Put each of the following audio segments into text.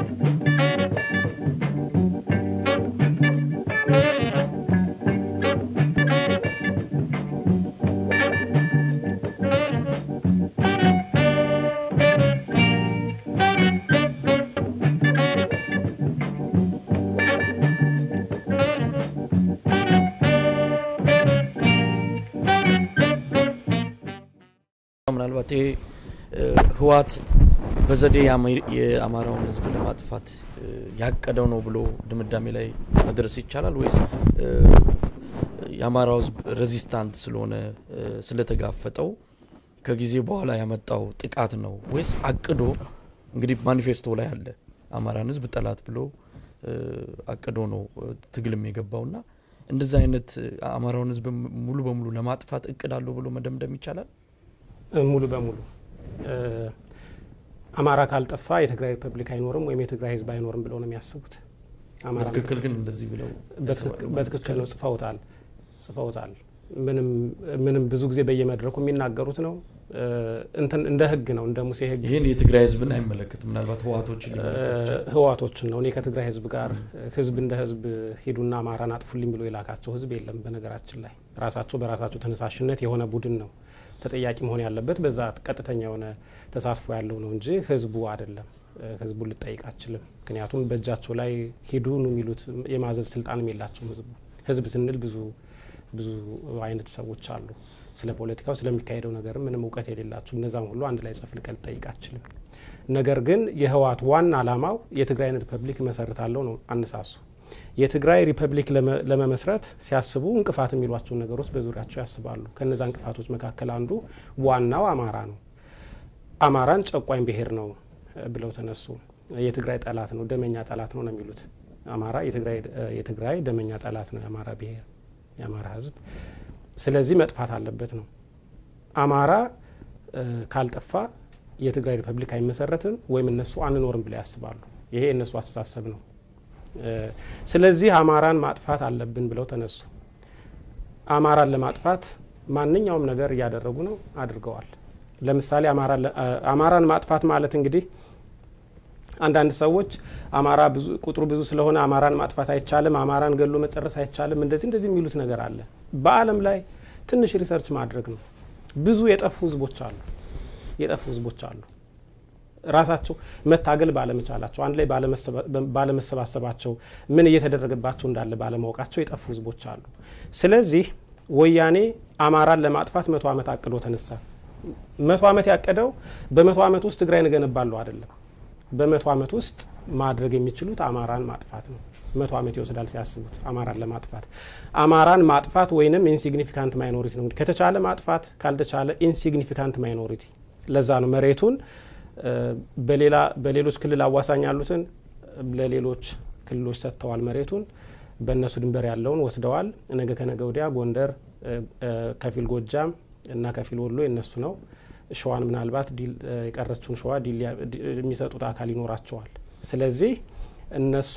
ምናልባት ይሄ ህወሓት በዘዴ የአማራውን ህዝብ ለማጥፋት ያቀደው ነው ብሎ ድምዳሜ ላይ መድረስ ይቻላል ወይስ የአማራው ህዝብ ሬዚስታንት ስለሆነ ስለተጋፈጠው ከጊዜ በኋላ ያመጣው ጥቃት ነው ወይስ አቅዶ እንግዲህ ማኒፌስቶ ላይ አለ አማራን ህዝብ ጠላት ብሎ አቅዶ ነው ትግልም የገባውና እንደዚህ አይነት አማራውን ህዝብ ሙሉ በሙሉ ለማጥፋት እቅድ አለው ብሎ መደምደም ይቻላል? ሙሉ በሙሉ አማራ ካልጠፋ የትግራይ ሪፐብሊክ አይኖርም ወይም የትግራይ ህዝብ አይኖርም ብለው ነው የሚያስቡት። በትክክል ግን እንደዚህ ብለው በትክክል ነው ጽፈውታል ጽፈውታል። ምንም ብዙ ጊዜ በየመድረኩ የሚናገሩት ነው። እንትን እንደ ህግ ነው እንደ ሙሴ ህግ። ይህን የትግራይ ህዝብን አይመለከትም። ምናልባት ህዋቶችን ሊመለከት ይችላል። ህዋቶችን ነው። እኔ ከትግራይ ህዝብ ጋር ህዝብ እንደ ህዝብ ሂዱና አማራን አጥፉልኝ ብሎ የላካቸው ህዝብ የለም። በነገራችን ላይ ራሳቸው በራሳቸው ተነሳሽነት የሆነ ቡድን ነው ተጠያቂ መሆን ያለበት በዛ ቀጥተኛ የሆነ ተሳትፎ ያለው ነው እንጂ ህዝቡ አይደለም። ህዝቡን ልጠይቅ አችልም። ምክንያቱም በእጃቸው ላይ ሂዱ ነው የሚሉት የማዘዝ ስልጣንም የላቸውም። ህዝቡ ህዝብ ስንል ብዙ ብዙ አይነት ሰዎች አሉ። ስለ ፖለቲካው ስለሚካሄደው ነገር ምንም እውቀት የሌላቸው እነዛም ሁሉ አንድ ላይ ጽፍ ልቀል ልጠይቅ አችልም። ነገር ግን የህወሓት ዋና ዓላማው የትግራይን ሪፐብሊክ መሰርታለሁ ነው አነሳሱ። የትግራይ ሪፐብሊክ ለመመስረት ሲያስቡ እንቅፋት የሚሏቸውን ነገሮች በዙሪያቸው ያስባሉ። ከነዛ እንቅፋቶች መካከል አንዱ ዋናው አማራ ነው። አማራን ጨቋኝ ብሔር ነው ብለው ተነሱ። የትግራይ ጠላት ነው፣ ደመኛ ጠላት ነው ነው የሚሉት። አማራ የትግራይ ደመኛ ጠላት ነው፣ የአማራ ብሔር፣ የአማራ ህዝብ። ስለዚህ መጥፋት አለበት ነው። አማራ ካልጠፋ የትግራይ ሪፐብሊክ አይመሰረትም ወይም እነሱ አንኖርም ብለው ያስባሉ። ይሄ የእነሱ አስተሳሰብ ነው። ስለዚህ አማራን ማጥፋት አለብን ብለው ተነሱ። አማራን ለማጥፋት ማንኛውም ነገር እያደረጉ ነው፣ አድርገዋል። ለምሳሌ አማራን ማጥፋት ማለት እንግዲህ አንዳንድ ሰዎች አማራ ቁጥሩ ብዙ ስለሆነ አማራን ማጥፋት አይቻልም፣ አማራን ገሎ መጨረስ አይቻልም፣ እንደዚህ እንደዚህ የሚሉት ነገር አለ። በዓለም ላይ ትንሽ ሪሰርች ማድረግ ነው። ብዙ የጠፉ ህዝቦች አሉ፣ የጠፉ ህዝቦች አሉ ራሳቸው መታገል ባለመቻላቸው አንድ ላይ ባለመሰባሰባቸው ምን እየተደረገባቸው እንዳለ ባለማወቃቸው የጠፉ ህዝቦች አሉ። ስለዚህ ወያኔ አማራን ለማጥፋት መቶ ዓመት አቅዶ ተነሳ። መቶ ዓመት ያቀደው በመቶ ዓመት ውስጥ ትግራይን እገነባለሁ አይደለም። በመቶ ዓመት ውስጥ ማድረግ የሚችሉት አማራን ማጥፋት ነው። መቶ ዓመት ይወስዳል ሲያስቡት አማራን ለማጥፋት። አማራን ማጥፋት ወይንም ኢንሲግኒፊካንት ማይኖሪቲ ነው። ከተቻለ ማጥፋት፣ ካልተቻለ ኢንሲግኒፊካንት ማይኖሪቲ። ለዛ ነው መሬቱን በሌላ በሌሎች ክልል አዋሳኝ ያሉትን ለሌሎች ክልሎች ሰጥተዋል። መሬቱን በእነሱ ድንበር ያለውን ወስደዋል። ነገ ከነገ ወዲያ ጎንደር፣ ከፊል ጎጃም እና ከፊል ወሎ የነሱ ነው። ሸዋን ምናልባት የቀረችውን ሸዋ የሚሰጡት አካል ይኖራቸዋል። ስለዚህ እነሱ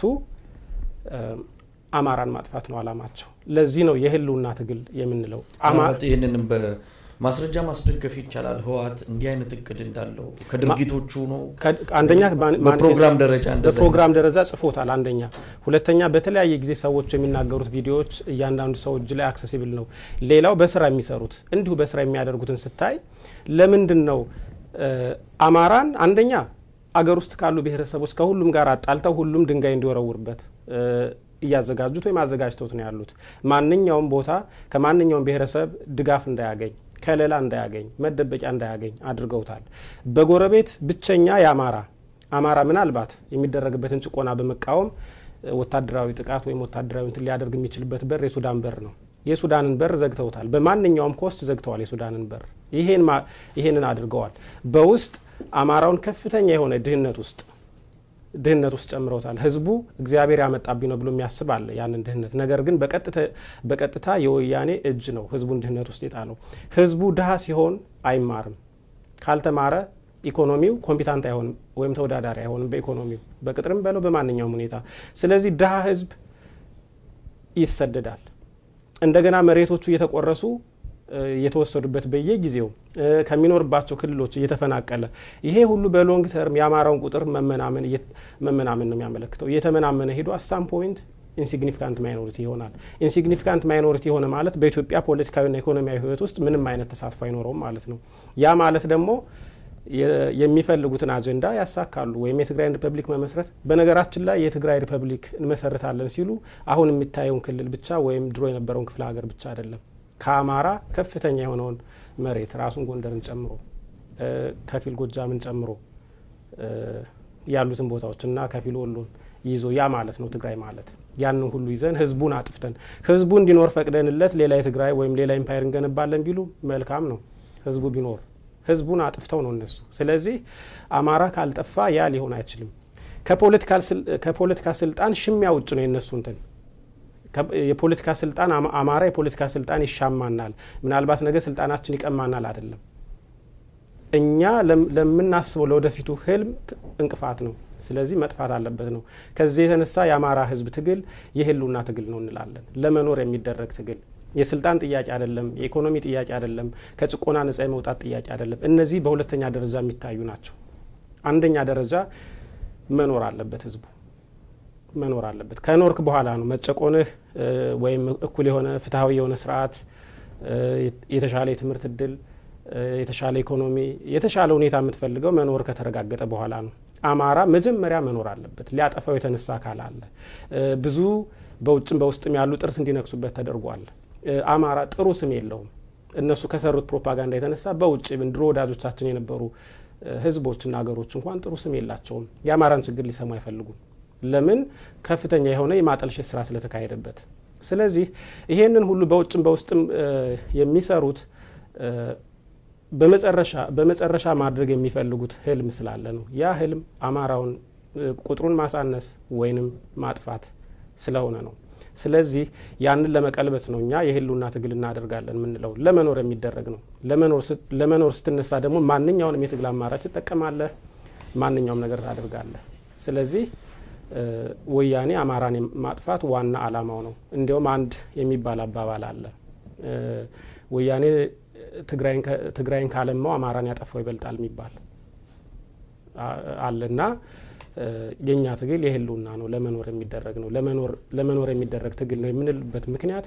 አማራን ማጥፋት ነው አላማቸው። ለዚህ ነው የህልውና ትግል የምንለው። ይህንንም ማስረጃ ማስደገፍ ይቻላል። ህወሓት እንዲህ አይነት እቅድ እንዳለው ከድርጊቶቹ ነው። አንደኛ በፕሮግራም ደረጃ በፕሮግራም ደረጃ ጽፎታል። አንደኛ፣ ሁለተኛ በተለያየ ጊዜ ሰዎች የሚናገሩት ቪዲዮዎች እያንዳንዱ ሰው እጅ ላይ አክሰሲብል ነው። ሌላው በስራ የሚሰሩት እንዲሁ በስራ የሚያደርጉትን ስታይ ለምንድን ነው አማራን አንደኛ አገር ውስጥ ካሉ ብሔረሰቦች ከሁሉም ጋር አጣልተው ሁሉም ድንጋይ እንዲወረውርበት እያዘጋጁት ወይም አዘጋጅተውት ነው ያሉት። ማንኛውም ቦታ ከማንኛውም ብሔረሰብ ድጋፍ እንዳያገኝ ከለላ እንዳያገኝ መደበቂያ እንዳያገኝ አድርገውታል። በጎረቤት ብቸኛ የአማራ አማራ ምናልባት የሚደረግበትን ጭቆና በመቃወም ወታደራዊ ጥቃት ወይም ወታደራዊ እንትን ሊያደርግ የሚችልበት በር የሱዳን በር ነው። የሱዳንን በር ዘግተውታል። በማንኛውም ኮስት ዘግተዋል የሱዳንን በር። ይሄንን አድርገዋል። በውስጥ አማራውን ከፍተኛ የሆነ ድህነት ውስጥ ድህነት ውስጥ ጨምረውታል። ህዝቡ እግዚአብሔር ያመጣብኝ ነው ብሎ የሚያስብ አለ ያንን ድህነት። ነገር ግን በቀጥታ የወያኔ እጅ ነው ህዝቡን ድህነት ውስጥ የጣለው። ህዝቡ ድሀ ሲሆን አይማርም። ካልተማረ ኢኮኖሚው ኮምፒታንት አይሆንም ወይም ተወዳዳሪ አይሆንም በኢኮኖሚው በቅጥርም በለው በማንኛውም ሁኔታ። ስለዚህ ድሀ ህዝብ ይሰደዳል። እንደገና መሬቶቹ እየተቆረሱ የተወሰዱበት በየጊዜው ከሚኖርባቸው ክልሎች እየተፈናቀለ ይሄ ሁሉ በሎንግ ተርም የአማራውን ቁጥር መመናመን መመናመን ነው የሚያመለክተው። እየተመናመነ ሄዶ አሳም ፖይንት ኢንሲግኒፊካንት ማይኖሪቲ ይሆናል። ኢንሲግኒፊካንት ማይኖሪቲ የሆነ ማለት በኢትዮጵያ ፖለቲካዊና ኢኮኖሚያዊ ሕይወት ውስጥ ምንም አይነት ተሳትፎ አይኖረውም ማለት ነው። ያ ማለት ደግሞ የሚፈልጉትን አጀንዳ ያሳካሉ ወይም የትግራይ ሪፐብሊክ መመስረት። በነገራችን ላይ የትግራይ ሪፐብሊክ እንመሰርታለን ሲሉ አሁን የሚታየውን ክልል ብቻ ወይም ድሮ የነበረውን ክፍለ ሀገር ብቻ አይደለም ከአማራ ከፍተኛ የሆነውን መሬት ራሱን ጎንደርን ጨምሮ ከፊል ጎጃምን ጨምሮ ያሉትን ቦታዎችና ከፊል ወሎን ይዞ ያ ማለት ነው ትግራይ ማለት። ያንን ሁሉ ይዘን ህዝቡን አጥፍተን ህዝቡ እንዲኖር ፈቅደንለት ሌላ የትግራይ ወይም ሌላ ኢምፓየር እንገነባለን ቢሉ መልካም ነው ህዝቡ ቢኖር ህዝቡን አጥፍተው ነው እነሱ። ስለዚህ አማራ ካልጠፋ ያ ሊሆን አይችልም። ከፖለቲካ ስልጣን ሽሚያ ውጭ ነው የነሱ እንትን የፖለቲካ ስልጣን አማራ የፖለቲካ ስልጣን ይሻማናል፣ ምናልባት ነገ ስልጣናችን ይቀማናል አይደለም። እኛ ለምናስበው ለወደፊቱ ህልም እንቅፋት ነው። ስለዚህ መጥፋት አለበት ነው። ከዚህ የተነሳ የአማራ ህዝብ ትግል የህልውና ትግል ነው እንላለን። ለመኖር የሚደረግ ትግል የስልጣን ጥያቄ አይደለም። የኢኮኖሚ ጥያቄ አይደለም። ከጭቆና ነጻ የመውጣት ጥያቄ አይደለም። እነዚህ በሁለተኛ ደረጃ የሚታዩ ናቸው። አንደኛ ደረጃ መኖር አለበት ህዝቡ መኖር አለበት። ከኖርክ በኋላ ነው መጨቆንህ ወይም እኩል የሆነ ፍትሐዊ የሆነ ስርዓት፣ የተሻለ የትምህርት እድል፣ የተሻለ ኢኮኖሚ፣ የተሻለ ሁኔታ የምትፈልገው መኖር ከተረጋገጠ በኋላ ነው። አማራ መጀመሪያ መኖር አለበት። ሊያጠፋው የተነሳ አካል አለ። ብዙ በውጭም በውስጥም ያሉ ጥርስ እንዲነክሱበት ተደርጓል። አማራ ጥሩ ስም የለውም። እነሱ ከሰሩት ፕሮፓጋንዳ የተነሳ በውጭ ድሮ ወዳጆቻችን የነበሩ ህዝቦችና ሀገሮች እንኳን ጥሩ ስም የላቸውም። የአማራን ችግር ሊሰሙ አይፈልጉም። ለምን? ከፍተኛ የሆነ የማጠልሸት ስራ ስለተካሄደበት። ስለዚህ ይሄንን ሁሉ በውጭም በውስጥም የሚሰሩት በመጨረሻ ማድረግ የሚፈልጉት ህልም ስላለ ነው። ያ ህልም አማራውን ቁጥሩን ማሳነስ ወይንም ማጥፋት ስለሆነ ነው። ስለዚህ ያንን ለመቀልበስ ነው እኛ የህልውና ትግል እናደርጋለን የምንለው። ለመኖር የሚደረግ ነው። ለመኖር ስትነሳ ደግሞ ማንኛውንም የትግል አማራጭ ትጠቀማለህ፣ ማንኛውም ነገር ታደርጋለህ። ስለዚህ ወያኔ አማራን ማጥፋት ዋና አላማው ነው። እንዲያውም አንድ የሚባል አባባል አለ። ወያኔ ትግራይን ካለማው አማራን ያጠፋው ይበልጣል የሚባል አለና የእኛ ትግል የህልውና ነው። ለመኖር የሚደረግ ነው። ለመኖር የሚደረግ ትግል ነው የምንልበት ምክንያት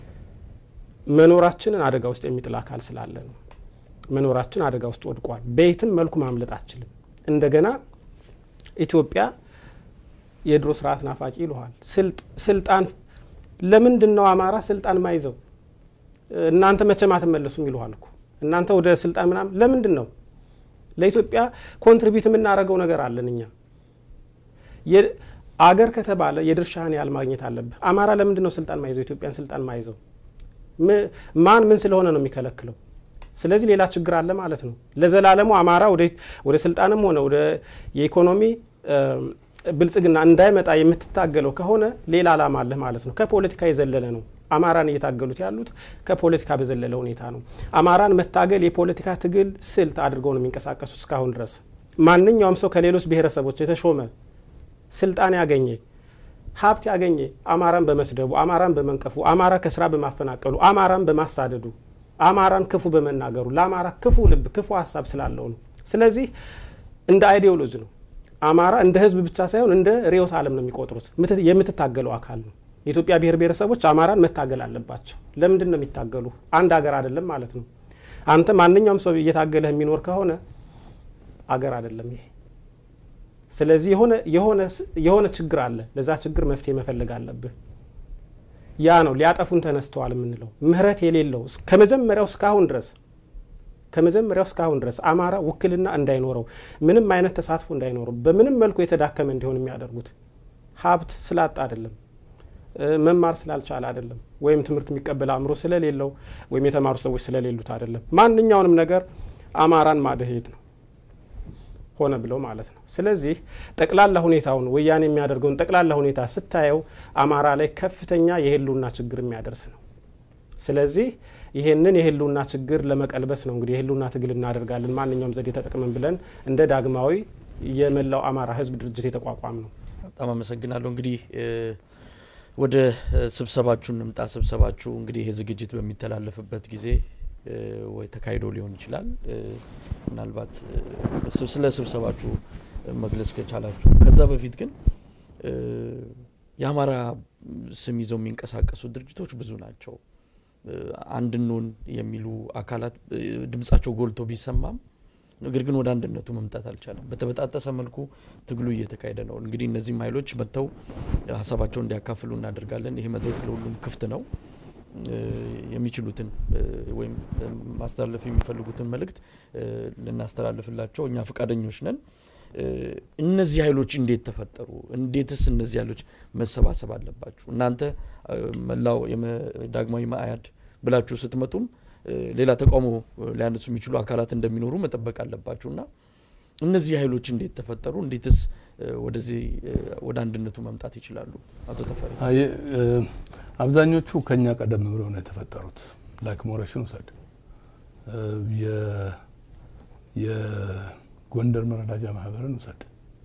መኖራችንን አደጋ ውስጥ የሚጥል አካል ስላለ ነው። መኖራችን አደጋ ውስጥ ወድቋል። በየትም መልኩ ማምለጥ አችልም። እንደገና ኢትዮጵያ የድሮ ስርዓት ናፋቂ ይልሃል። ስልጣን ለምንድን ነው አማራ ስልጣን ማይዘው? እናንተ መቼም አትመለሱም ይልሃል እኮ እናንተ ወደ ስልጣን ምናምን ለምንድን ነው? ለኢትዮጵያ ኮንትሪቢዩት የምናደርገው ነገር አለን እኛ አገር ከተባለ የድርሻህን ያህል ማግኘት አለብህ። አማራ ለምንድን ነው ስልጣን ማይዘው? ኢትዮጵያን ስልጣን ማይዘው ማን ምን ስለሆነ ነው የሚከለክለው? ስለዚህ ሌላ ችግር አለ ማለት ነው። ለዘላለሙ አማራ ወደ ስልጣንም ሆነ ወደ የኢኮኖሚ ብልጽግና እንዳይመጣ የምትታገለው ከሆነ ሌላ አላማ አለህ ማለት ነው። ከፖለቲካ የዘለለ ነው። አማራን እየታገሉት ያሉት ከፖለቲካ በዘለለ ሁኔታ ነው። አማራን መታገል የፖለቲካ ትግል ስልት አድርገው ነው የሚንቀሳቀሱት እስካሁን ድረስ። ማንኛውም ሰው ከሌሎች ብሔረሰቦች የተሾመ ስልጣን ያገኘ ሀብት ያገኘ አማራን በመስደቡ፣ አማራን በመንቀፉ፣ አማራ ከስራ በማፈናቀሉ፣ አማራን በማሳደዱ፣ አማራን ክፉ በመናገሩ ለአማራ ክፉ ልብ ክፉ ሀሳብ ስላለው ነው። ስለዚህ እንደ አይዲዮሎጂ ነው አማራ እንደ ህዝብ ብቻ ሳይሆን እንደ ርዕዮተ ዓለም ነው የሚቆጥሩት። የምትታገለው አካል ነው። የኢትዮጵያ ብሔር ብሔረሰቦች አማራን መታገል አለባቸው። ለምንድን ነው የሚታገሉ? አንድ ሀገር አይደለም ማለት ነው። አንተ ማንኛውም ሰው እየታገለህ የሚኖር ከሆነ አገር አይደለም ይሄ። ስለዚህ የሆነ ችግር አለ። ለዛ ችግር መፍትሄ መፈለግ አለብህ። ያ ነው ሊያጠፉን ተነስተዋል የምንለው። ምህረት የሌለው ከመጀመሪያው እስካሁን ድረስ ከመጀመሪያው እስካሁን ድረስ አማራ ውክልና እንዳይኖረው ምንም አይነት ተሳትፎ እንዳይኖረው በምንም መልኩ የተዳከመ እንዲሆን የሚያደርጉት ሀብት ስላጣ አይደለም፣ መማር ስላልቻለ አይደለም፣ ወይም ትምህርት የሚቀበል አእምሮ ስለሌለው ወይም የተማሩ ሰዎች ስለሌሉት አይደለም። ማንኛውንም ነገር አማራን ማደሄት ነው ሆነ ብለው ማለት ነው። ስለዚህ ጠቅላላ ሁኔታውን ወያኔ የሚያደርገውን ጠቅላላ ሁኔታ ስታየው አማራ ላይ ከፍተኛ የህልውና ችግር የሚያደርስ ነው። ስለዚህ ይሄንን የህልውና ችግር ለመቀልበስ ነው እንግዲህ የህልውና ትግል እናደርጋለን ማንኛውም ዘዴ ተጠቅመን ብለን እንደ ዳግማዊ የመላው አማራ ህዝብ ድርጅት የተቋቋም ነው። በጣም አመሰግናለሁ። እንግዲህ ወደ ስብሰባችሁ እንምጣ። ስብሰባችሁ እንግዲህ ይህ ዝግጅት በሚተላለፍበት ጊዜ ወይ ተካሂዶ ሊሆን ይችላል። ምናልባት ስለ ስብሰባችሁ መግለጽ ከቻላችሁ። ከዛ በፊት ግን የአማራ ስም ይዘው የሚንቀሳቀሱ ድርጅቶች ብዙ ናቸው። አንድ እንሁን የሚሉ አካላት ድምጻቸው ጎልቶ ቢሰማም ነገር ግን ወደ አንድነቱ መምጣት አልቻለም። በተበጣጠሰ መልኩ ትግሉ እየተካሄደ ነው። እንግዲህ እነዚህም ኃይሎች መጥተው ሀሳባቸውን እንዲያካፍሉ እናደርጋለን። ይሄ መድረክ ለሁሉም ክፍት ነው። የሚችሉትን ወይም ማስተላለፍ የሚፈልጉትን መልእክት ልናስተላልፍላቸው እኛ ፈቃደኞች ነን። እነዚህ ኃይሎች እንዴት ተፈጠሩ? እንዴትስ እነዚህ ኃይሎች መሰባሰብ አለባችሁ? እናንተ መላው ዳግማዊ መአያድ ብላችሁ ስትመጡም ሌላ ተቃውሞ ሊያነሱ የሚችሉ አካላት እንደሚኖሩ መጠበቅ አለባችሁ እና እነዚህ ኃይሎች እንዴት ተፈጠሩ? እንዴትስ ወደዚህ ወደ አንድነቱ መምጣት ይችላሉ? አቶ ተፈሪ። አብዛኞቹ ከኛ ቀደም ብለው ነው የተፈጠሩት። ላይክ ሞረሽን ውሰድ፣ የጎንደር መረዳጃ ማህበርን ውሰድ።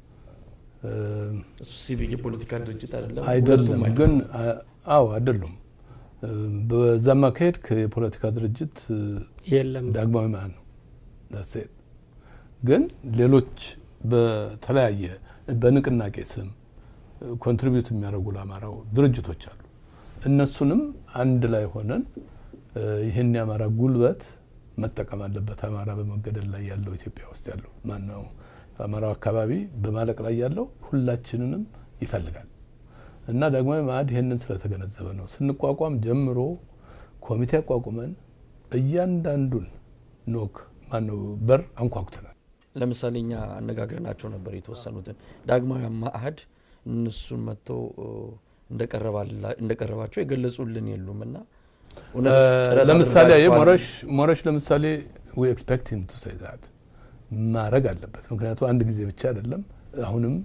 እሱ ሲቪክ የፖለቲካ ድርጅት አይደለም አይደለም ግን አዎ አይደሉም። በዛም አካሄድ የፖለቲካ ድርጅት የለም ዳግማዊ መአድ ነው። ሴት ግን ሌሎች በተለያየ በንቅናቄ ስም ኮንትሪቢዩት የሚያደርጉ ለአማራው ድርጅቶች አሉ። እነሱንም አንድ ላይ ሆነን ይህን የአማራ ጉልበት መጠቀም አለበት። አማራ በመገደል ላይ ያለው ኢትዮጵያ ውስጥ ያለው ማነው? አማራው አካባቢ በማለቅ ላይ ያለው ሁላችንንም ይፈልጋል እና ዳግማዊ መአድ ይህንን ስለተገነዘበ ነው ስንቋቋም ጀምሮ ኮሚቴ አቋቁመን እያንዳንዱን ኖክ ማነው በር አንኳኩተናል። ለምሳሌ እኛ አነጋግረናቸው ነበር የተወሰኑትን ዳግማዊ መአድ እነሱን መጥተው እንደቀረባቸው የገለጹልን የሉም እና ለምሳሌ ሞረሽ ሞረሽ ለምሳሌ ዊ ኤክስፔክት ሂም ቱ ሴይ ዛት ማድረግ አለበት። ምክንያቱ አንድ ጊዜ ብቻ አይደለም፣ አሁንም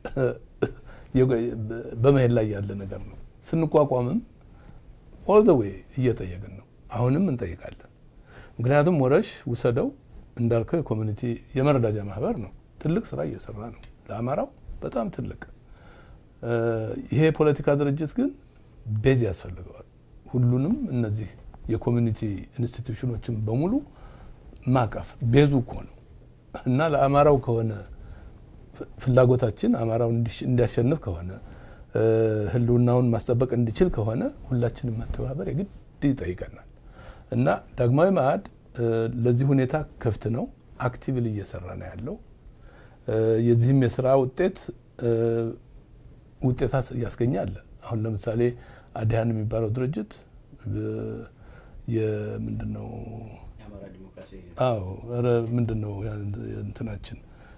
በመሄድ ላይ ያለ ነገር ነው። ስንቋቋምም ኦል ዘ ዌይ እየጠየቅን ነው። አሁንም እንጠይቃለን። ምክንያቱም ሞረሽ ውሰደው እንዳልከው የኮሚኒቲ የመረዳጃ ማህበር ነው። ትልቅ ስራ እየሰራ ነው ለአማራው በጣም ትልቅ። ይሄ የፖለቲካ ድርጅት ግን ቤዝ ያስፈልገዋል። ሁሉንም እነዚህ የኮሚኒቲ ኢንስቲትዩሽኖችን በሙሉ ማቀፍ ቤዙ እኮ ነው እና ለአማራው ከሆነ ፍላጎታችን አማራው እንዲያሸንፍ ከሆነ ህልውናውን ማስጠበቅ እንዲችል ከሆነ ሁላችንም መተባበር የግድ ይጠይቀናል እና ዳግማዊ መአድ ለዚህ ሁኔታ ክፍት ነው። አክቲቭሊ እየሰራ ነው ያለው። የዚህም የስራ ውጤት ውጤታ እያስገኛል። አሁን ለምሳሌ አዲሃን የሚባለው ድርጅት የምንድን ነው? አዎ ኧረ ምንድን ነው እንትናችን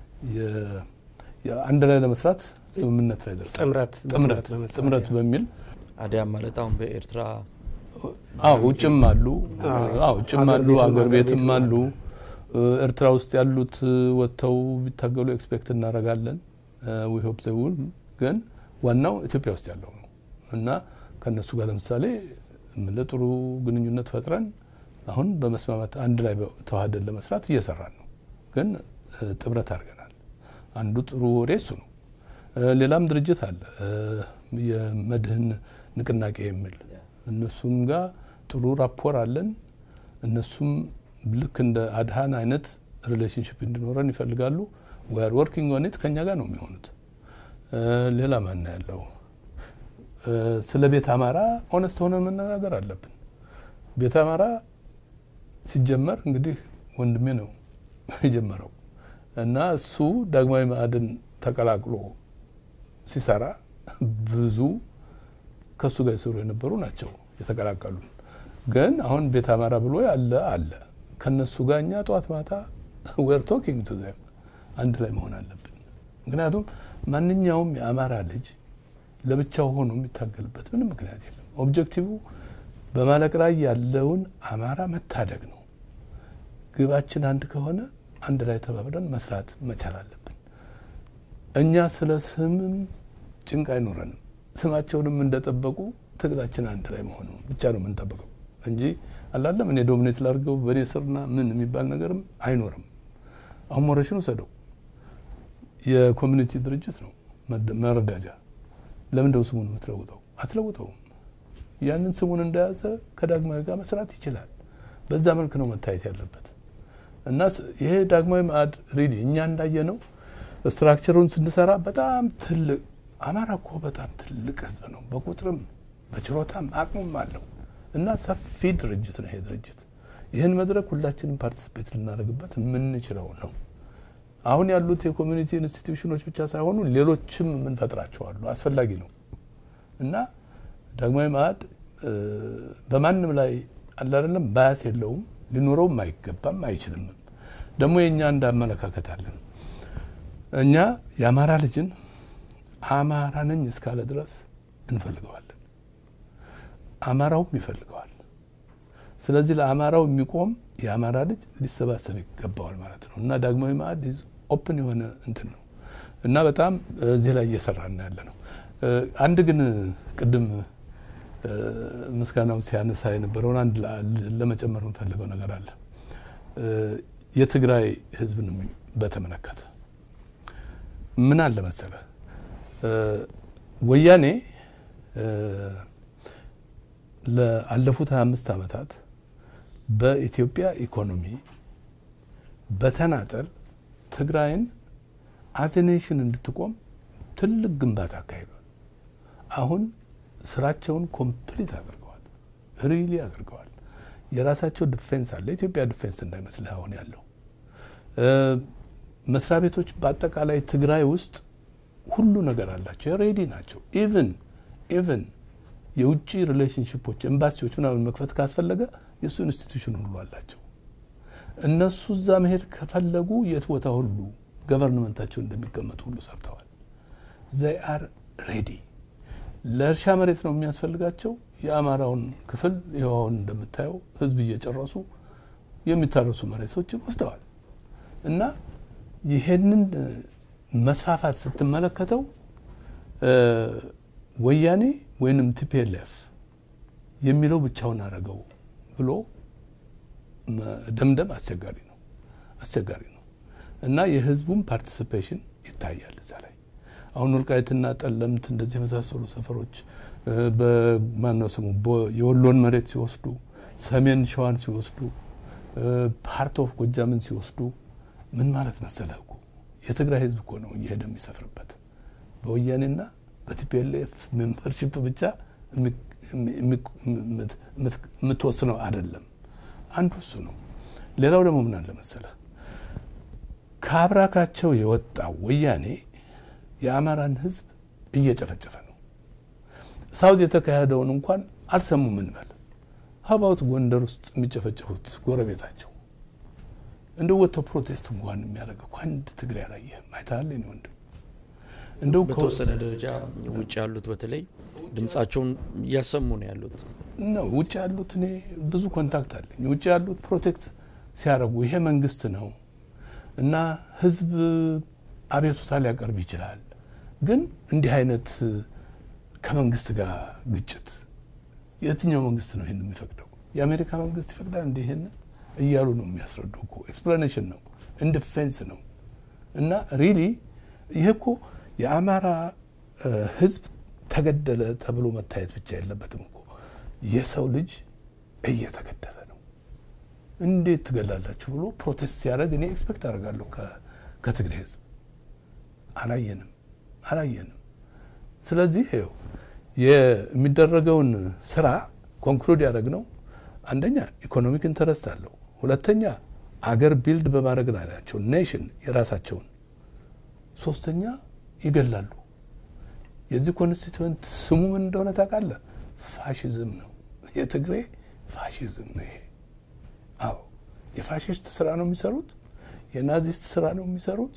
አንድ ላይ ለመስራት ስምምነት ላይ ደርሰናል። ጥምረት ጥምረት ጥምረት በሚል አዲያም ማለት አሁን በኤርትራ አዎ ውጭም አሉ አዎ ውጭም አሉ አገር ቤትም አሉ። ኤርትራ ውስጥ ያሉት ወጥተው ቢታገሉ ኤክስፔክት እናደርጋለን። ዊ ሆፕ ዘ ውል ግን ዋናው ኢትዮጵያ ውስጥ ያለው ነው እና ከእነሱ ጋር ለምሳሌ ለጥሩ ግንኙነት ፈጥረን አሁን በመስማማት አንድ ላይ ተዋህደን ለመስራት እየሰራን ነው። ግን ጥምረት አድርገናል። አንዱ ጥሩ ወሬ እሱ ነው። ሌላም ድርጅት አለ የመድህን ንቅናቄ የሚል እነሱም ጋር ጥሩ ራፖር አለን። እነሱም ልክ እንደ አድሃን አይነት ሪሌሽንሽፕ እንዲኖረን ይፈልጋሉ። ዌር ወርኪንግ ኦን ኢት ከኛ ጋር ነው የሚሆኑት። ሌላ ማን ያለው ስለ ቤት አማራ ኦነስት ሆነን መነጋገር አለብን። ቤት አማራ ሲጀመር እንግዲህ ወንድሜ ነው የጀመረው እና እሱ ዳግማዊ መአድን ተቀላቅሎ ሲሰራ ብዙ ከእሱ ጋር የሰሩ የነበሩ ናቸው የተቀላቀሉን። ግን አሁን ቤት አማራ ብሎ ያለ አለ ከነሱ ጋር እኛ ጠዋት ማታ ዌር ቶኪንግ ቱ ዘም አንድ ላይ መሆን አለብን። ምክንያቱም ማንኛውም የአማራ ልጅ ለብቻው ሆኖ የሚታገልበት ምንም ምክንያት የለም። ኦብጀክቲቭ በማለቅ ላይ ያለውን አማራ መታደግ ነው። ግባችን አንድ ከሆነ አንድ ላይ ተባብረን መስራት መቻል አለብን። እኛ ስለ ስምም ጭንቅ አይኖረንም። ስማቸውንም እንደጠበቁ ትግላችን አንድ ላይ መሆኑ ብቻ ነው የምንጠብቀው እንጂ አላለም እኔ ዶሚኔት ላድርገው በእኔ ስርና ምን የሚባል ነገርም አይኖርም። አሁን ሞረሽን ውሰደው የኮሚኒቲ ድርጅት ነው መረዳጃ። ለምንደው ስሙን የምትለውጠው? አትለውጠውም። ያንን ስሙን እንደያዘ ከዳግማዊ ጋር መስራት ይችላል። በዛ መልክ ነው መታየት ያለበት እና ይሄ ዳግማዊ ማዕድ ሪሊ እኛ እንዳየ ነው ስትራክቸሩን ስንሰራ በጣም ትልቅ አማራ እኮ በጣም ትልቅ ህዝብ ነው። በቁጥርም በችሮታም አቅሙም አለው እና ሰፊ ድርጅት ነው ይሄ ድርጅት። ይህን መድረክ ሁላችንም ፓርቲስፔት ልናደርግበት የምንችለው ነው። አሁን ያሉት የኮሚኒቲ ኢንስቲትዩሽኖች ብቻ ሳይሆኑ ሌሎችም የምንፈጥራቸው አሉ። አስፈላጊ ነው እና ዳግማዊ ማዕድ በማንም ላይ አለ አይደለም ባያስ የለውም፣ ሊኖረውም አይገባም አይችልምም። ደግሞ የእኛ እንደ አመለካከት አለን። እኛ የአማራ ልጅን አማራ ነኝ እስካለ ድረስ እንፈልገዋለን፣ አማራውም ይፈልገዋል። ስለዚህ ለአማራው የሚቆም የአማራ ልጅ ሊሰባሰብ ይገባዋል ማለት ነው እና ዳግማዊ ማዕድ ኦፕን የሆነ እንትን ነው እና በጣም እዚህ ላይ እየሰራን ያለ ነው። አንድ ግን ቅድም ምስጋናው ሲያነሳ የነበረውን አንድ ለመጨመር የምፈልገው ነገር አለ። የትግራይ ህዝብን በተመለከተ ምን አለ መሰለ ወያኔ ለአለፉት 25 ዓመታት በኢትዮጵያ ኢኮኖሚ በተናጠል ትግራይን አዘኔሽን እንድትቆም ትልቅ ግንባታ አካሂዷል። አሁን ስራቸውን ኮምፕሊት አድርገዋል፣ ሪሊ አድርገዋል። የራሳቸው ዲፌንስ አለ። ኢትዮጵያ ዲፌንስ እንዳይመስልህ አሁን ያለው መስሪያ ቤቶች በአጠቃላይ ትግራይ ውስጥ ሁሉ ነገር አላቸው፣ ሬዲ ናቸው። ኢቭን ኢቭን የውጭ ሪሌሽንሽፖች ኤምባሲዎች ምናምን መክፈት ካስፈለገ የእሱ ኢንስቲትዩሽን ሁሉ አላቸው። እነሱ እዛ መሄድ ከፈለጉ የት ቦታ ሁሉ ገቨርንመንታቸው እንደሚቀመጡ ሁሉ ሰርተዋል። ዘይ አር ሬዲ። ለእርሻ መሬት ነው የሚያስፈልጋቸው። የአማራውን ክፍል ይኸውን እንደምታየው ህዝብ እየጨረሱ የሚታረሱ መሬቶችን ወስደዋል እና ይሄንን መስፋፋት ስትመለከተው ወያኔ ወይንም ቲፒኤልኤፍ የሚለው ብቻውን አረገው ብሎ ደምደም አስቸጋሪ ነው አስቸጋሪ ነው እና የህዝቡም ፓርቲሲፔሽን ይታያል እዛ ላይ አሁን ወልቃይትና ጠለምት እንደዚህ የመሳሰሉ ሰፈሮች በማነው ስሙ የወሎን መሬት ሲወስዱ ሰሜን ሸዋን ሲወስዱ ፓርት ኦፍ ጎጃምን ሲወስዱ ምን ማለት መሰለህ እኮ የትግራይ ህዝብ እኮ ነው እየሄደ የሚሰፍርበት በወያኔና በቲፒኤልኤፍ ሜምበርሽፕ ብቻ የምትወስነው አይደለም። አንዱ እሱ ነው። ሌላው ደግሞ ምን አለ መሰለህ ከአብራካቸው የወጣው ወያኔ የአማራን ህዝብ እየጨፈጨፈ ነው። ሳውዝ የተካሄደውን እንኳን አልሰሙም እንበል። ሀባውት ጎንደር ውስጥ የሚጨፈጨፉት ጎረቤታቸው እንደ ወጥተው ፕሮቴስት እንኳን የሚያደርግ እኮ አንድ ትግሬ አላየህም። አይተሃል የእኔ ወንድም? እንደው በተወሰነ ደረጃ ውጭ ያሉት በተለይ ድምጻቸውን እያሰሙ ነው ያሉት ነው። ውጭ ያሉት እኔ ብዙ ኮንታክት አለኝ። ውጭ ያሉት ፕሮቴክት ሲያደርጉ ይሄ መንግስት ነው እና ህዝብ አቤቱታ ሊያቀርብ ይችላል፣ ግን እንዲህ አይነት ከመንግስት ጋር ግጭት የትኛው መንግስት ነው ይህን የሚፈቅደው? የአሜሪካ መንግስት ይፈቅዳል እንዲህ ይህን እያሉ ነው የሚያስረዱ እኮ ኤክስፕላኔሽን ነው ኢንዲፌንስ ነው እና ሪሊ ይሄ እኮ የአማራ ህዝብ ተገደለ ተብሎ መታየት ብቻ የለበትም እኮ የሰው ልጅ እየተገደለ ነው። እንዴት ትገላላችሁ ብሎ ፕሮቴስት ሲያደርግ እኔ ኤክስፔክት አደርጋለሁ ከትግሬ ህዝብ። አላየንም አላየንም። ስለዚህ ይኸው የሚደረገውን ስራ ኮንክሉድ ያደረግ ነው። አንደኛ ኢኮኖሚክ ኢንተረስት አለው። ሁለተኛ አገር ቢልድ በማድረግ ላይ ናቸው፣ ኔሽን የራሳቸውን። ሶስተኛ ይገላሉ። የዚህ ኮንስቲትዌንት ስሙ ምን እንደሆነ ታውቃለህ? ፋሽዝም ነው። የትግሬ ፋሽዝም ነው ይሄ። አዎ የፋሽስት ስራ ነው የሚሰሩት፣ የናዚስት ስራ ነው የሚሰሩት።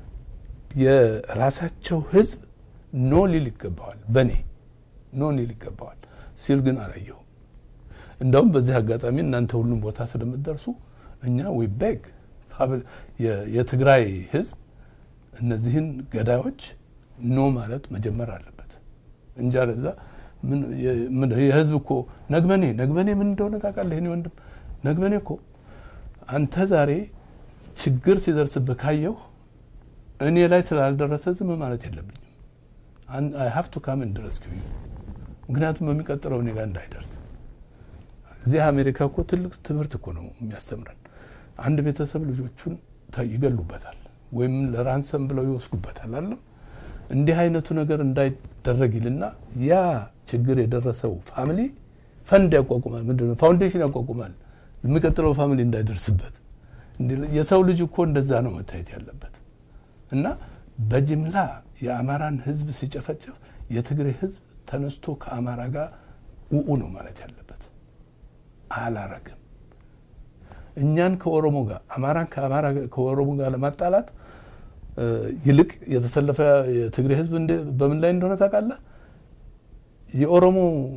የራሳቸው ህዝብ ኖ ሊል ይገባዋል፣ በእኔ ኖ ሊል ይገባዋል ሲል ግን አላየሁም። እንደውም በዚህ አጋጣሚ እናንተ ሁሉም ቦታ ስለምትደርሱ እኛ ዊ ቤግ የትግራይ ህዝብ እነዚህን ገዳዮች ኖ ማለት መጀመር አለበት እንጂ አለዛ የህዝብ እኮ ነግበኔ ነግበኔ ምን እንደሆነ ታውቃለህ? እኔ ወንድም ነግበኔ እኮ አንተ ዛሬ ችግር ሲደርስብህ ካየሁ እኔ ላይ ስላልደረሰ ዝም ማለት የለብኝም። አይ ሀቭ ቱ ካም ኤንድ ሬስኪው ዩ ምክንያቱም በሚቀጥለው እኔ ጋር እንዳይደርስ እዚህ አሜሪካ እኮ ትልቅ ትምህርት እኮ ነው የሚያስተምረን። አንድ ቤተሰብ ልጆቹን ይገሉበታል ወይም ለራንሰም ብለው ይወስዱበታል አለም እንዲህ አይነቱ ነገር እንዳይደረግ ይልና ያ ችግር የደረሰው ፋሚሊ ፈንድ ያቋቁማል፣ ምንድነው ፋውንዴሽን ያቋቁማል የሚቀጥለው ፋሚሊ እንዳይደርስበት። የሰው ልጅ እኮ እንደዛ ነው መታየት ያለበት እና በጅምላ የአማራን ህዝብ ሲጨፈጨፍ የትግሬ ህዝብ ተነስቶ ከአማራ ጋር ውኡ ነው ማለት ያለበት። አላረግም። እኛን ከኦሮሞ ጋር አማራን ከአማራ ከኦሮሞ ጋር ለማጣላት ይልቅ የተሰለፈ የትግሬ ህዝብ በምን ላይ እንደሆነ ታውቃለህ? የኦሮሞ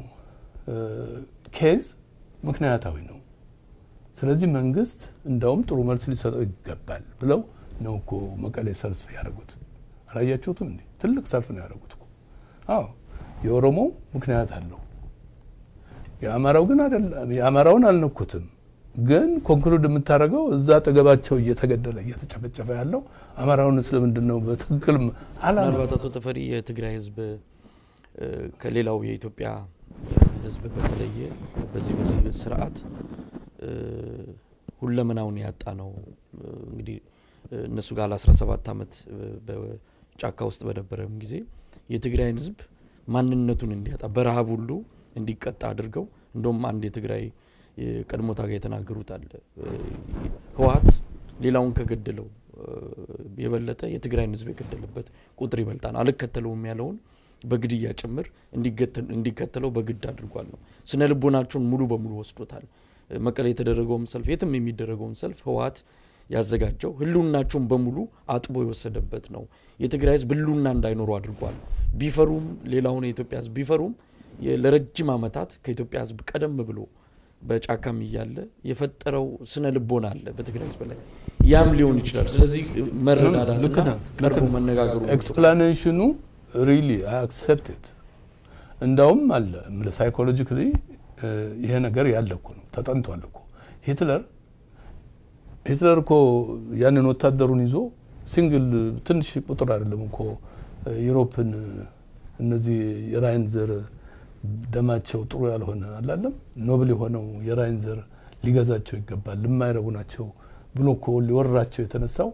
ኬዝ ምክንያታዊ ነው። ስለዚህ መንግስት እንደውም ጥሩ መልስ ሊሰጠው ይገባል ብለው ነው እኮ መቀሌ ሰልፍ ያደረጉት። አላያችሁትም እንዴ? ትልቅ ሰልፍ ነው ያደረጉት እኮ። አዎ የኦሮሞ ምክንያት አለው፣ የአማራው ግን አይደለም። የአማራውን አልነኩትም። ግን ኮንክሉድ የምታደርገው እዛ አጠገባቸው እየተገደለ እየተጨፈጨፈ ያለው አማራውን ስለምንድን ነው በትክክል ምናልባት አቶ ተፈሪ የትግራይ ህዝብ ከሌላው የኢትዮጵያ ህዝብ በተለየ በዚህ በዚህ ስርዓት ሁለመናውን ያጣ ነው። እንግዲህ እነሱ ጋር ለ17 ዓመት በጫካ ውስጥ በነበረም ጊዜ የትግራይን ህዝብ ማንነቱን እንዲያጣ በረሃብ ሁሉ እንዲቀጣ አድርገው እንደውም አንድ የትግራይ የቀድሞ ታጋይ የተናገሩት አለ ህወሀት ሌላውን ከገደለው የበለጠ የትግራይን ህዝብ የገደለበት ቁጥር ይበልጣል። አልከተለውም ያለውን በግድያ ጭምር እንዲከተለው በግድ አድርጓል ነው። ስነ ልቦናቸውን ሙሉ በሙሉ ወስዶታል። መቀሌ የተደረገውም ሰልፍ የትም የሚደረገውም ሰልፍ ህወሀት ያዘጋጀው ህልውናቸውን በሙሉ አጥቦ የወሰደበት ነው። የትግራይ ህዝብ ህልውና እንዳይኖሩ አድርጓል። ቢፈሩም ሌላውን የኢትዮጵያ ህዝብ ቢፈሩም ለረጅም ዓመታት ከኢትዮጵያ ህዝብ ቀደም ብሎ በጫካም እያለ የፈጠረው ስነ ልቦና አለ በትግራይ ህዝብ ላይ ያም ሊሆን ይችላል። ስለዚህ መረዳዳትና ቀርቦ መነጋገሩ ኤክስፕላኔሽኑ ሪሊ አክሰፕትድ እንዳውም አለ ሳይኮሎጂካሊ ይሄ ነገር ያለ እኮ ነው ተጠንቷል እኮ ሂትለር ሂትለር እኮ ያንን ወታደሩን ይዞ ሲንግል ትንሽ ቁጥር አይደለም እኮ ዩሮፕን እነዚህ የራይን ዘር ደማቸው ጥሩ ያልሆነ አላለም ኖብል የሆነው የራይን ዘር ሊገዛቸው ይገባል፣ የማይረቡ ናቸው ብሎ እኮ ሊወራቸው የተነሳው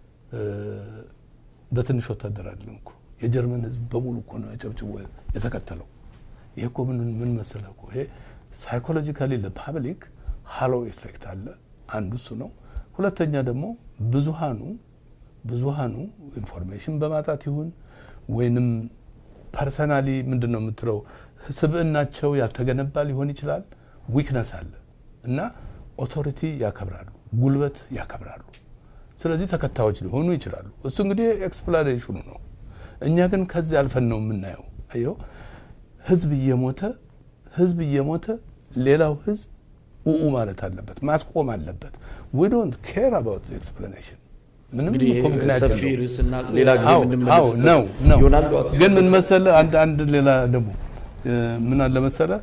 በትንሽ ወታደር አይደለም እኮ የጀርመን ህዝብ በሙሉ እኮ ነው ያጨብጭቦ የተከተለው። ይሄ እኮ ምን ምን መሰለህ እኮ ይሄ ሳይኮሎጂካሊ ለፓብሊክ ሃሎ ኢፌክት አለ። አንዱ እሱ ነው። ሁለተኛ ደግሞ ብዙሃኑ ብዙሃኑ ኢንፎርሜሽን በማጣት ይሁን ወይንም ፐርሰናሊ ምንድን ነው የምትለው ስብዕናቸው ያልተገነባ ሊሆን ይችላል። ዊክነስ አለ እና ኦቶሪቲ ያከብራሉ፣ ጉልበት ያከብራሉ። ስለዚህ ተከታዮች ሊሆኑ ይችላሉ። እሱ እንግዲህ ኤክስፕላኔሽኑ ነው። እኛ ግን ከዚህ አልፈን ነው የምናየው። አየው ህዝብ እየሞተ ህዝብ እየሞተ ሌላው ህዝብ ኡኡ ማለት አለበት፣ ማስቆም አለበት። ዊ ዶንት ኬር አባውት ኤክስፕላኔሽን ምንም እንግዲህ እኮ ምክንያት ሰፊ የለውም። ርዕስና ሌላ ጊዜ አዎ፣ አዎ፣ የምንመለስበት ነው ነው ይሆናል። አቶ ግን ምን መሰለ አንድ አንድ ሌላ ደግሞ እ፣ ምን አለ መሰለ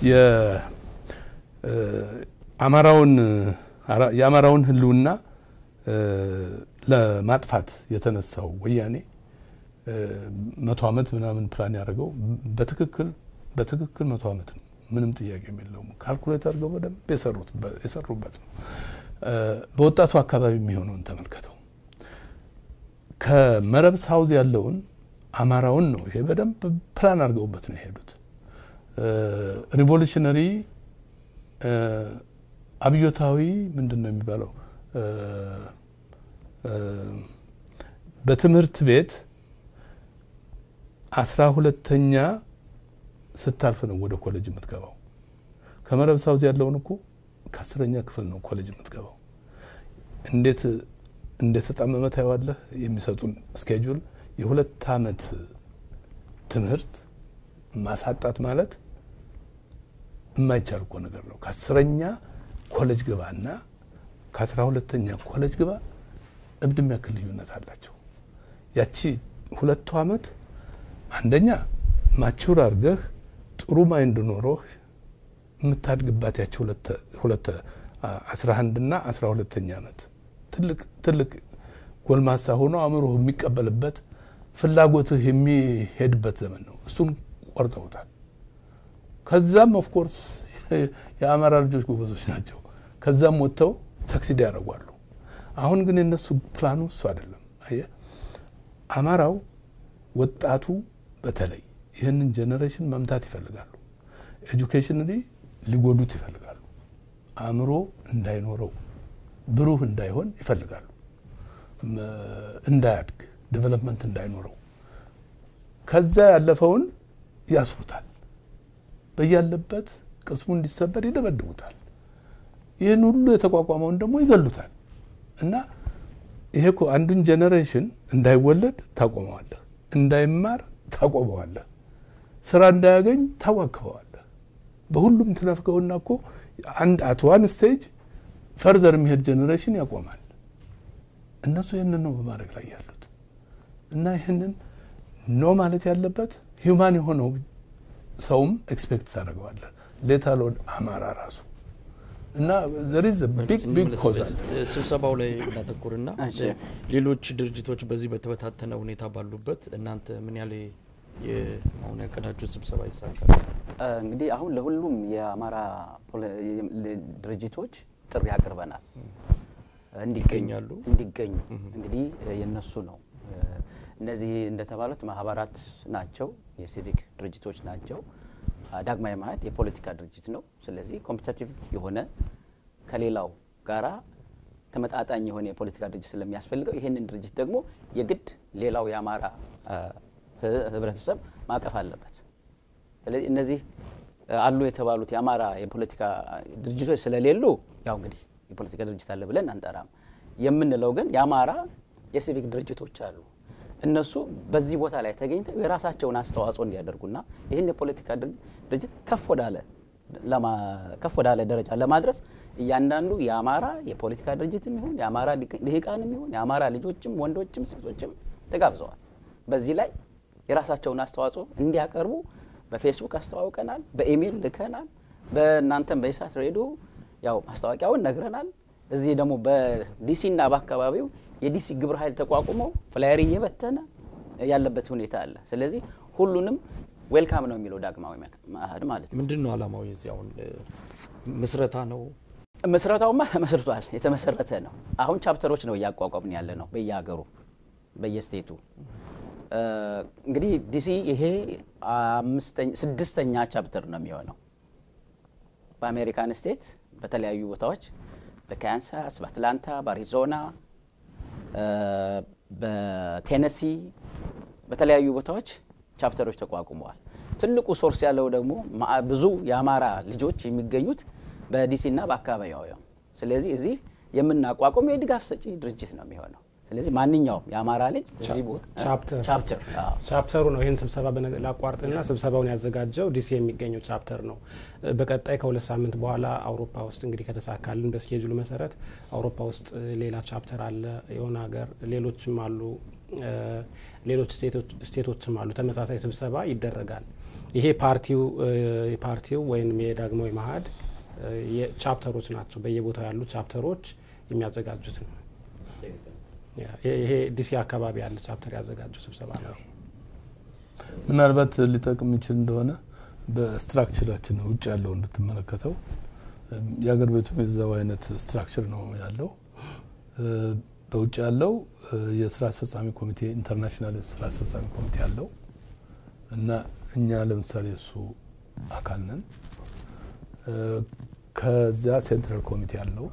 የአማራውን አራ- የአማራውን ህልውና እ፣ ለማጥፋት የተነሳው ወያኔ እ፣ መቶ ዓመት ምናምን ፕላን ያደርገው በትክክል በትክክል መቶ ዓመት ነው። ምንም ጥያቄ የለውም። ካልኩሌት አድርገው በደንብ የሰሩት የሰሩበት ነው። እ፣ በወጣቱ አካባቢ የሚሆነውን ተመልከተው። ከመረብ ሳውዝ ያለውን አማራውን ነው ይሄ በደንብ ፕላን አድርገውበት ነው የሄዱት። ሪቮሉሽነሪ አብዮታዊ ምንድን ነው የሚባለው እ፣ እ፣ በትምህርት ቤት አስራ ሁለተኛ ስታልፍ ነው ወደ ኮሌጅ የምትገባው። ከመረብ ሳውዝ ያለውን እኮ ከአስረኛ ክፍል ነው ኮሌጅ የምትገባው። እንዴት እንደተጣመመ ታየዋለህ። የሚሰጡን ስኬጁል የሁለት አመት ትምህርት ማሳጣት ማለት የማይቻል እኮ ነገር ነው። ከአስረኛ ኮሌጅ ግባ እና ከአስራ ሁለተኛ ኮሌጅ ግባ እብድ የሚያክል ልዩነት አላቸው። ያቺ ሁለቱ አመት አንደኛ ማቹር አድርገህ ጥሩ ማይንድ ኖሮህ የምታድግባት ያቺ ሁለት አስራ አንድና አስራ ሁለተኛ አመት ትልቅ ትልቅ ጎልማሳ ሆኖ አእምሮህ የሚቀበልበት ፍላጎትህ የሚሄድበት ዘመን ነው። እሱን ቆርጠውታል። ከዛም ኦፍኮርስ የአማራ ልጆች ጎበዞች ናቸው። ከዛም ወጥተው ሰክሲድ ያደርጓሉ። አሁን ግን የነሱ ፕላኑ እሱ አይደለም። አየህ አማራው ወጣቱ በተለይ ይህንን ጄኔሬሽን መምታት ይፈልጋሉ። ኤጁኬሽንሊ ሊጎዱት ይፈልጋሉ። አእምሮ እንዳይኖረው ብሩህ እንዳይሆን ይፈልጋሉ። እንዳያድግ ዴቨሎፕመንት እንዳይኖረው ከዛ ያለፈውን ያስሩታል። በያለበት ቅስሙ እንዲሰበር ይደበድቡታል። ይህን ሁሉ የተቋቋመውን ደግሞ ይገሉታል። እና ይሄ እኮ አንዱን ጄኔሬሽን እንዳይወለድ ታቆመዋለህ፣ እንዳይማር ታቆመዋለህ፣ ስራ እንዳያገኝ ታዋክበዋለህ። በሁሉም ትነፍገውና እኮ አንድ አት ዋን ስቴጅ ፈርዘር የሚሄድ ጄኔሬሽን ያቆማል። እነሱ ይህንን ነው በማድረግ ላይ ያሉት እና ይህንን ኖ ማለት ያለበት ሂውማን የሆነው ሰውም ኤክስፔክት ታደርገዋለህ ሌታሎን አማራ ራሱ እና ዘሪዝ ቢግ ቢግ ኮዝ አለ። ስብሰባው ላይ እናተኩርና ሌሎች ድርጅቶች በዚህ በተበታተነ ሁኔታ ባሉበት እናንተ ምን ያህል አሁን ያቀዳችሁ ስብሰባ ይሳካል? እንግዲህ አሁን ለሁሉም የአማራ ድርጅቶች ጥሪ አቅርበናል ይገኛሉ እንዲገኙ እንግዲህ የነሱ ነው። እነዚህ እንደተባሉት ማህበራት ናቸው፣ የሲቪክ ድርጅቶች ናቸው። ዳግማዊ መኢአድ የፖለቲካ ድርጅት ነው። ስለዚህ ኮምፒተቲቭ የሆነ ከሌላው ጋራ ተመጣጣኝ የሆነ የፖለቲካ ድርጅት ስለሚያስፈልገው ይህንን ድርጅት ደግሞ የግድ ሌላው የአማራ ህብረተሰብ ማቀፍ አለበት። ስለዚህ እነዚህ አሉ የተባሉት የአማራ የፖለቲካ ድርጅቶች ስለሌሉ ያው እንግዲህ የፖለቲካ ድርጅት አለ ብለን አንጠራም። የምንለው ግን የአማራ የሲቪክ ድርጅቶች አሉ። እነሱ በዚህ ቦታ ላይ ተገኝተው የራሳቸውን አስተዋጽኦ እንዲያደርጉና ይህን የፖለቲካ ድርጅት ከፍ ወዳለ ከፍ ወዳለ ደረጃ ለማድረስ እያንዳንዱ የአማራ የፖለቲካ ድርጅትም ይሁን የአማራ ልሂቃንም ይሁን የአማራ ልጆችም ወንዶችም ሴቶችም ተጋብዘዋል። በዚህ ላይ የራሳቸውን አስተዋጽኦ እንዲያቀርቡ በፌስቡክ አስተዋውቀናል፣ በኢሜይል ልከናል፣ በእናንተም በኢሳት ሬዲዮ ያው ማስታወቂያውን ነግረናል። እዚህ ደግሞ በዲሲና በአካባቢው የዲሲ ግብረ ኃይል ተቋቁሞ ፍላየር እየበተነ ያለበት ሁኔታ አለ። ስለዚህ ሁሉንም ዌልካም ነው የሚለው ዳግማዊ መኢአድ ማለት ነው። ምንድን ነው አላማው? የዚህ አሁን ምስረታ ነው ምስረታውማ ተመስርቷል፣ የተመሰረተ ነው። አሁን ቻፕተሮች ነው እያቋቋምን ያለ ነው በየሀገሩ በየስቴቱ። እንግዲህ ዲሲ ይሄ ስድስተኛ ቻፕተር ነው የሚሆነው በአሜሪካን ስቴት በተለያዩ ቦታዎች በካንሳስ፣ በአትላንታ፣ በአሪዞና፣ በቴነሲ በተለያዩ ቦታዎች ቻፕተሮች ተቋቁመዋል። ትልቁ ሶርስ ያለው ደግሞ ብዙ የአማራ ልጆች የሚገኙት በዲሲና በአካባቢው። ስለዚህ እዚህ የምናቋቁም የድጋፍ ሰጪ ድርጅት ነው የሚሆነው። ስለዚህ ማንኛውም የአማራ ልጅ እዚህ ቦታ ቻፕተር ቻፕተሩ ነው ይህን ስብሰባ ላቋርጥና ስብሰባውን ያዘጋጀው ዲሲ የሚገኘው ቻፕተር ነው። በቀጣይ ከሁለት ሳምንት በኋላ አውሮፓ ውስጥ እንግዲህ ከተሳካልን በስኬጁሉ መሰረት አውሮፓ ውስጥ ሌላ ቻፕተር አለ የሆነ ሀገር ሌሎችም አሉ ሌሎች ስቴቶችም አሉ። ተመሳሳይ ስብሰባ ይደረጋል። ይሄ ፓርቲው የፓርቲው ወይም የዳግማዊ መኢአድ ቻፕተሮች ናቸው። በየቦታው ያሉ ቻፕተሮች የሚያዘጋጁት ነው። ይሄ ዲሲ አካባቢ ያለ ቻፕተር ያዘጋጀው ስብሰባ ነው። ምናልባት ሊጠቅም ይችል እንደሆነ በስትራክቸራችን ውጭ ያለው እንድትመለከተው የአገር ቤቱም የዛው አይነት ስትራክቸር ነው ያለው። በውጭ ያለው የስራ አስፈጻሚ ኮሚቴ ኢንተርናሽናል ስራ አስፈጻሚ ኮሚቴ አለው እና እኛ ለምሳሌ እሱ አካል ነን። ከዚያ ሴንትራል ኮሚቴ አለው።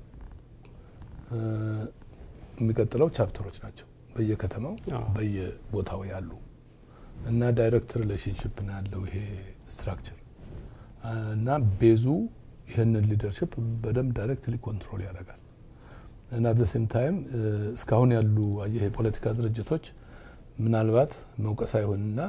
የሚቀጥለው ቻፕተሮች ናቸው በየከተማው በየቦታው ያሉ እና ዳይሬክት ሪሌሽንሽፕ ነው ያለው ይሄ ስትራክቸር እና ቤዙ ይህንን ሊደርሽፕ በደንብ ዳይሬክትሊ ኮንትሮል ያደርጋል እና አት ሴም ታይም እስካሁን ያሉ አየህ የፖለቲካ ድርጅቶች ምናልባት መውቀስ አይሆንና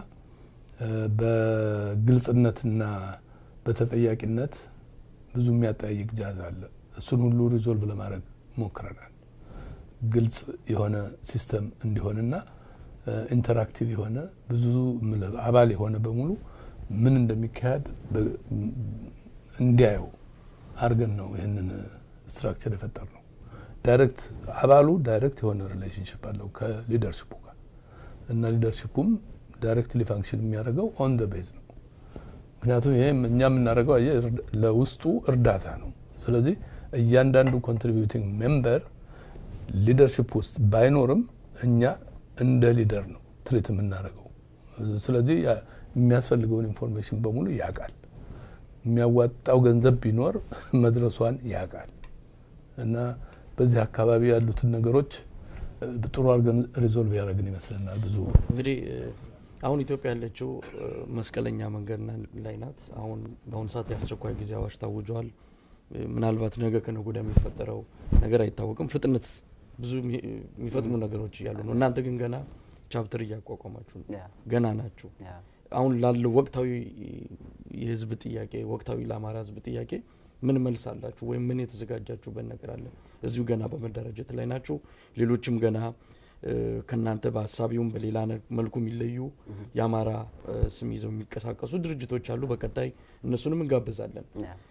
በግልጽነትና በተጠያቂነት ብዙ የሚያጠያይቅ ጃዝ አለ። እሱን ሁሉ ሪዞልቭ ለማድረግ ሞክረናል። ግልጽ የሆነ ሲስተም እንዲሆንና ኢንተራክቲቭ የሆነ ብዙ አባል የሆነ በሙሉ ምን እንደሚካሄድ እንዲያየው አድርገን ነው ይህንን ስትራክቸር የፈጠር ነው። ዳይሬክት አባሉ ዳይሬክት የሆነ ሪሌሽንሽፕ አለው ከሊደርሽፑ ጋር እና ሊደርሽፑም ዳይሬክትሊ ፋንክሽን የሚያደርገው ኦን ደ ቤዝ ነው። ምክንያቱም ይሄ እኛ የምናደርገው አየህ ለውስጡ እርዳታ ነው። ስለዚህ እያንዳንዱ ኮንትሪቢዩቲንግ ሜምበር ሊደርሽፕ ውስጥ ባይኖርም እኛ እንደ ሊደር ነው ትሪት የምናደርገው። ስለዚህ የሚያስፈልገውን ኢንፎርሜሽን በሙሉ ያውቃል። የሚያዋጣው ገንዘብ ቢኖር መድረሷን ያውቃል እና በዚህ አካባቢ ያሉትን ነገሮች ጥሩ አድርገን ሪዞልቭ ያደረግን ይመስለናል። ብዙ እንግዲህ አሁን ኢትዮጵያ ያለችው መስቀለኛ መንገድ ላይ ናት። አሁን በአሁኑ ሰዓት የአስቸኳይ ጊዜ አዋጅ ታውጇል። ምናልባት ነገ ከነገ ወዲያ የሚፈጠረው ነገር አይታወቅም። ፍጥነት ብዙ የሚፈጥሙ ነገሮች እያሉ ነው። እናንተ ግን ገና ቻፕተር እያቋቋማችሁ ነው፣ ገና ናችሁ። አሁን ላለው ወቅታዊ የህዝብ ጥያቄ ወቅታዊ ለአማራ ህዝብ ጥያቄ ምን መልስ አላችሁ ወይም ምን የተዘጋጃችሁበት ነገር አለ? እዚሁ ገና በመደራጀት ላይ ናችሁ። ሌሎችም ገና ከእናንተ በሀሳቢውም በሌላ መልኩ የሚለዩ የአማራ ስም ይዘው የሚንቀሳቀሱ ድርጅቶች አሉ። በቀጣይ እነሱንም እንጋብዛለን።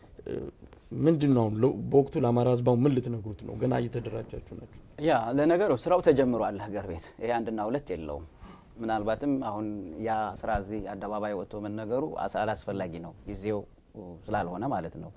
ምንድን ነው በወቅቱ ለአማራ ህዝብ አሁን ምን ልትነግሩት ነው? ገና እየተደራጃችሁ ናቸው። ያ ለነገሩ ስራው ተጀምሯል። ሀገር ቤት ይሄ አንድና ሁለት የለውም። ምናልባትም አሁን ያ ስራ እዚህ አደባባይ ወጥቶ መነገሩ አላስፈላጊ ነው፣ ጊዜው ስላልሆነ ማለት ነው።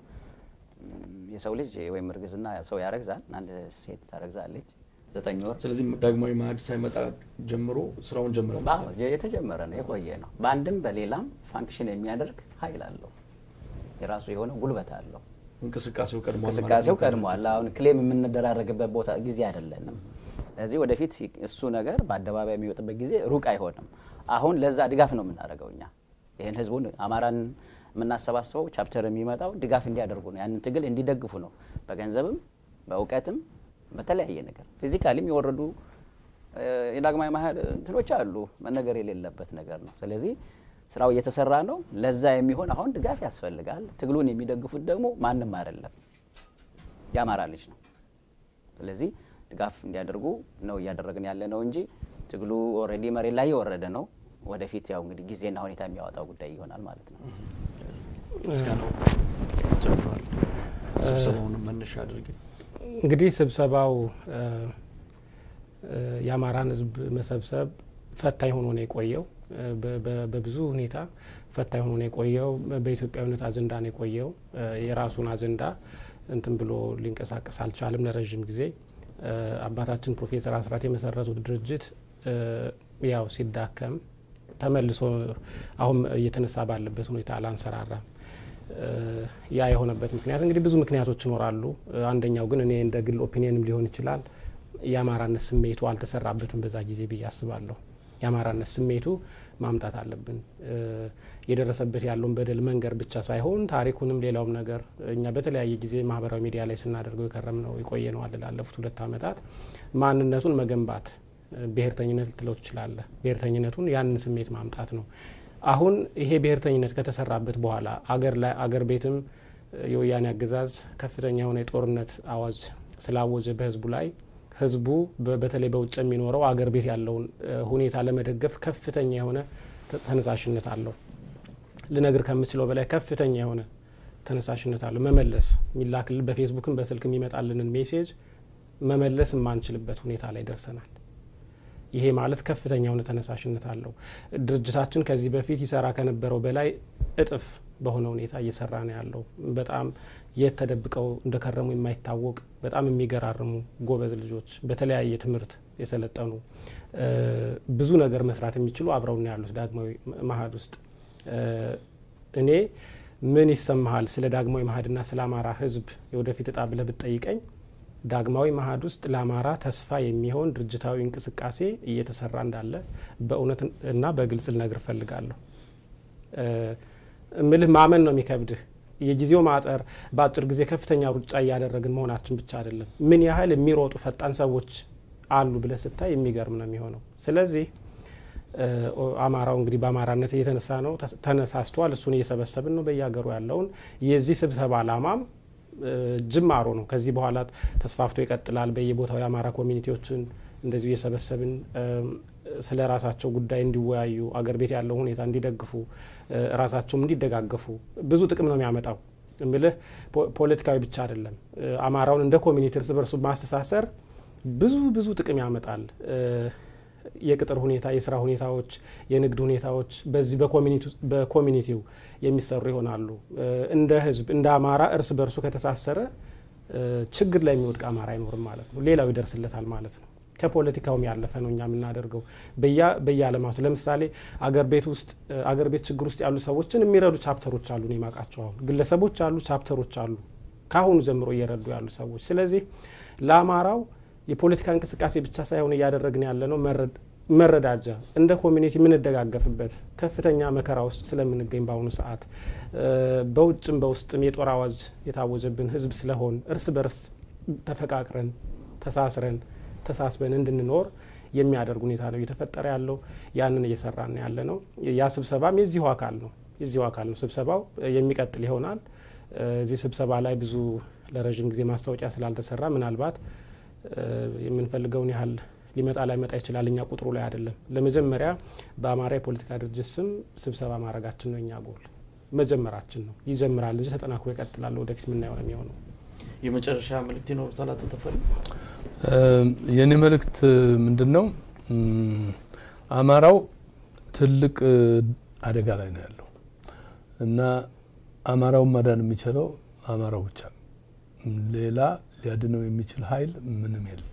የሰው ልጅ ወይም እርግዝና ሰው ያረግዛል፣ አንድ ሴት ታረግዛለች ዘጠኝ ወር። ስለዚህ ዳግማዊ ማዕድ ሳይመጣ ጀምሮ ስራውን ጀምረ የተጀመረ ነው፣ የቆየ ነው። በአንድም በሌላም ፋንክሽን የሚያደርግ ኃይል አለው፣ የራሱ የሆነ ጉልበት አለው። እንቅስቃሴው ቀድሟል። እንቅስቃሴው ቀድሟል። አሁን ክሌም የምንደራረግበት ቦታ ጊዜ አይደለንም። ስለዚህ ወደፊት እሱ ነገር በአደባባይ የሚወጥበት ጊዜ ሩቅ አይሆንም። አሁን ለዛ ድጋፍ ነው የምናደርገው እኛ ይህን ህዝቡን አማራን የምናሰባስበው ቻፕተር የሚመጣው ድጋፍ እንዲያደርጉ ነው። ያንን ትግል እንዲደግፉ ነው። በገንዘብም በእውቀትም በተለያየ ነገር ፊዚካሊም የወረዱ የዳግማዊ ማዕድ እንትኖች አሉ። መነገር የሌለበት ነገር ነው። ስለዚህ ስራው እየተሰራ ነው። ለዛ የሚሆን አሁን ድጋፍ ያስፈልጋል። ትግሉን የሚደግፉት ደግሞ ማንም አይደለም፣ የአማራ ልጅ ነው። ስለዚህ ድጋፍ እንዲያደርጉ ነው እያደረግን ያለ ነው እንጂ ትግሉ ኦልሬዲ መሬት ላይ የወረደ ነው። ወደፊት ያው እንግዲህ ጊዜና ሁኔታ የሚያወጣው ጉዳይ ይሆናል ማለት ነው። ምስጋናው ጨምሯል። ስብሰባውን መነሻ አድርገ እንግዲህ ስብሰባው የአማራን ህዝብ መሰብሰብ ፈታኝ ሆኖ ነው የቆየው። በብዙ ሁኔታ ፈታኝ ሆኖ ነው የቆየው። በኢትዮጵያዊነት አጀንዳ ነው የቆየው። የራሱን አጀንዳ እንትን ብሎ ሊንቀሳቀስ አልቻልም ለረዥም ጊዜ። አባታችን ፕሮፌሰር አስራት የመሰረቱት ድርጅት ያው ሲዳከም ተመልሶ አሁን እየተነሳ ባለበት ሁኔታ አላንሰራራም። ያ የሆነበት ምክንያት እንግዲህ ብዙ ምክንያቶች ይኖራሉ። አንደኛው ግን እኔ እንደ ግል ኦፒኒየንም ሊሆን ይችላል የአማራነት ስሜቱ አልተሰራበትም በዛ ጊዜ ብዬ አስባለሁ። የአማራነት ስሜቱ ማምጣት አለብን። የደረሰበት ያለውን በደል መንገር ብቻ ሳይሆን ታሪኩንም ሌላውም ነገር እኛ በተለያየ ጊዜ ማህበራዊ ሚዲያ ላይ ስናደርገው የከረም ነው የቆየ ነው አለ ላለፉት ሁለት ዓመታት ማንነቱን መገንባት ብሔርተኝነት ልትለው ትችላለህ። ብሔርተኝነቱን ያንን ስሜት ማምጣት ነው። አሁን ይሄ ብሔርተኝነት ከተሰራበት በኋላ አገር ላይ አገር ቤትም የወያኔ አገዛዝ ከፍተኛ የሆነ የጦርነት አዋጅ ስላወጀ በህዝቡ ላይ ህዝቡ በተለይ በውጭ የሚኖረው አገር ቤት ያለውን ሁኔታ ለመደገፍ ከፍተኛ የሆነ ተነሳሽነት አለው። ልነግር ከምችለው በላይ ከፍተኛ የሆነ ተነሳሽነት አለው። መመለስ የሚላክል በፌስቡክም በስልክ የሚመጣልንን ሜሴጅ መመለስ የማንችልበት ሁኔታ ላይ ደርሰናል። ይሄ ማለት ከፍተኛ የሆነ ተነሳሽነት አለው። ድርጅታችን ከዚህ በፊት ይሰራ ከነበረው በላይ እጥፍ በሆነ ሁኔታ እየሰራ ነው ያለው። በጣም የት ተደብቀው እንደከረሙ የማይታወቅ በጣም የሚገራርሙ ጎበዝ ልጆች በተለያየ ትምህርት የሰለጠኑ ብዙ ነገር መስራት የሚችሉ አብረው ነው ያሉት ዳግማዊ ማዕድ ውስጥ። እኔ ምን ይሰማሃል ስለ ዳግማዊ ማዕድና ስለ አማራ ህዝብ የወደፊት እጣ ብለህ ብትጠይቀኝ ዳግማዊ ማዕድ ውስጥ ለአማራ ተስፋ የሚሆን ድርጅታዊ እንቅስቃሴ እየተሰራ እንዳለ በእውነት እና በግልጽ ልነግር እፈልጋለሁ። እምልህ ማመን ነው የሚከብድህ። የጊዜው ማጠር በአጭር ጊዜ ከፍተኛ ሩጫ እያደረግን መሆናችን ብቻ አይደለም፣ ምን ያህል የሚሮጡ ፈጣን ሰዎች አሉ ብለህ ስታይ የሚገርም ነው የሚሆነው። ስለዚህ አማራው እንግዲህ በአማራነት እየተነሳ ነው፣ ተነሳስቷል። እሱን እየሰበሰብን ነው በየሀገሩ ያለውን። የዚህ ስብሰባ አላማም ጅማሮ ነው። ከዚህ በኋላ ተስፋፍቶ ይቀጥላል። በየቦታው የአማራ ኮሚኒቲዎችን እንደዚሁ እየሰበሰብን ስለ ራሳቸው ጉዳይ እንዲወያዩ፣ አገር ቤት ያለው ሁኔታ እንዲደግፉ፣ ራሳቸውም እንዲደጋገፉ ብዙ ጥቅም ነው የሚያመጣው። እምልህ ፖለቲካዊ ብቻ አይደለም። አማራውን እንደ ኮሚኒቲ እርስ በርሱ ማስተሳሰር ብዙ ብዙ ጥቅም ያመጣል። የቅጥር ሁኔታ፣ የስራ ሁኔታዎች፣ የንግድ ሁኔታዎች በዚህ በኮሚኒቲው የሚሰሩ ይሆናሉ። እንደ ህዝብ እንደ አማራ እርስ በርሱ ከተሳሰረ ችግር ላይ የሚወድቅ አማራ አይኖርም ማለት ነው። ሌላው ይደርስለታል ማለት ነው። ከፖለቲካውም ያለፈ ነው እኛ የምናደርገው በየአለማቱ ለምሳሌ አገር ቤት ውስጥ አገር ቤት ችግር ውስጥ ያሉ ሰዎችን የሚረዱ ቻፕተሮች አሉ። እኔ የማውቃቸው አሁን ግለሰቦች አሉ፣ ቻፕተሮች አሉ ከአሁኑ ጀምሮ እየረዱ ያሉ ሰዎች። ስለዚህ ለአማራው የፖለቲካ እንቅስቃሴ ብቻ ሳይሆን እያደረግን ያለ ነው መረዳጃ እንደ ኮሚኒቲ የምንደጋገፍበት ከፍተኛ መከራ ውስጥ ስለምንገኝ በአሁኑ ሰዓት በውጭም በውስጥም የጦር አዋጅ የታወጀብን ህዝብ ስለሆን እርስ በርስ ተፈቃቅረን ተሳስረን ተሳስበን እንድንኖር የሚያደርግ ሁኔታ ነው እየተፈጠረ ያለው። ያንን እየሰራን ያለ ነው። ያ ስብሰባም የዚሁ አካል ነው የዚሁ አካል ነው። ስብሰባው የሚቀጥል ይሆናል። እዚህ ስብሰባ ላይ ብዙ ለረዥም ጊዜ ማስታወቂያ ስላልተሰራ ምናልባት የምንፈልገውን ያህል ሊመጣ ላይመጣ ይችላል። እኛ ቁጥሩ ላይ አይደለም። ለመጀመሪያ በአማራ የፖለቲካ ድርጅት ስም ስብሰባ ማድረጋችን ነው እኛ ጎል መጀመራችን ነው። ይጀምራል እንጂ ተጠናክሮ ይቀጥላል። ወደፊት የምናየው ነው የሚሆነው። የመጨረሻ መልእክት ይኖሩታል አቶ ተፈሪ? የእኔ መልእክት ምንድን ነው? አማራው ትልቅ አደጋ ላይ ነው ያለው እና አማራውን ማዳን የሚችለው አማራው ብቻ ነው። ሌላ ሊያድነው የሚችል ኃይል ምንም የለም።